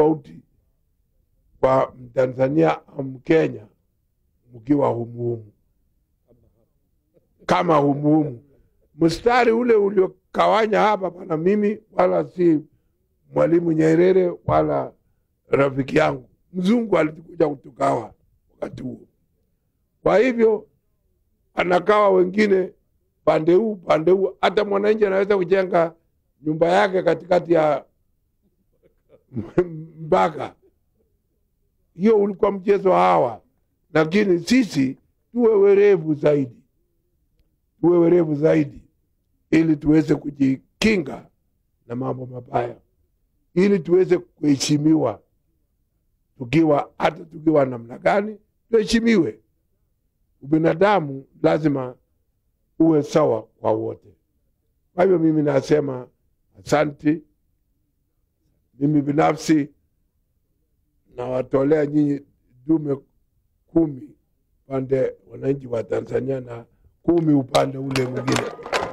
tofauti kwa Mtanzania au Mkenya mkiwa humuhumu kama humuhumu. Mstari ule uliokawanya hapa pana mimi wala si Mwalimu Nyerere wala rafiki yangu mzungu alikuja kutugawa wakati huo. Kwa hivyo anakawa wengine pande huu pande huu, hata mwananchi anaweza kujenga nyumba yake katikati ya mpaka. Hiyo ulikuwa mchezo hawa, lakini sisi tuwe werevu zaidi, tuwe werevu zaidi ili tuweze kujikinga na mambo mabaya, ili tuweze kuheshimiwa tukiwa hata tukiwa namna gani, tuheshimiwe. Ubinadamu lazima uwe sawa kwa wote. Kwa hivyo mimi nasema asanti. Mimi binafsi nawatolea nyinyi dume kumi upande wananchi wa Tanzania na kumi upande ule mwingine.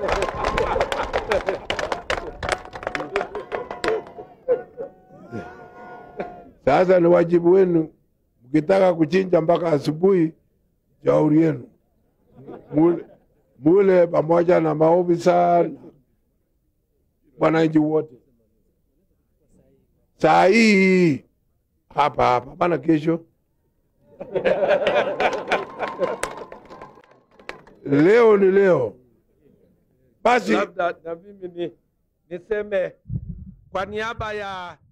Sasa ni wajibu wenu, mkitaka kuchinja mpaka asubuhi, shauri yenu, mule, mule pamoja na maofisa na wananchi wote saa hii hapa hapa, hapana kesho. leo ni leo. Basi labda na mimi ni, niseme kwa niaba ya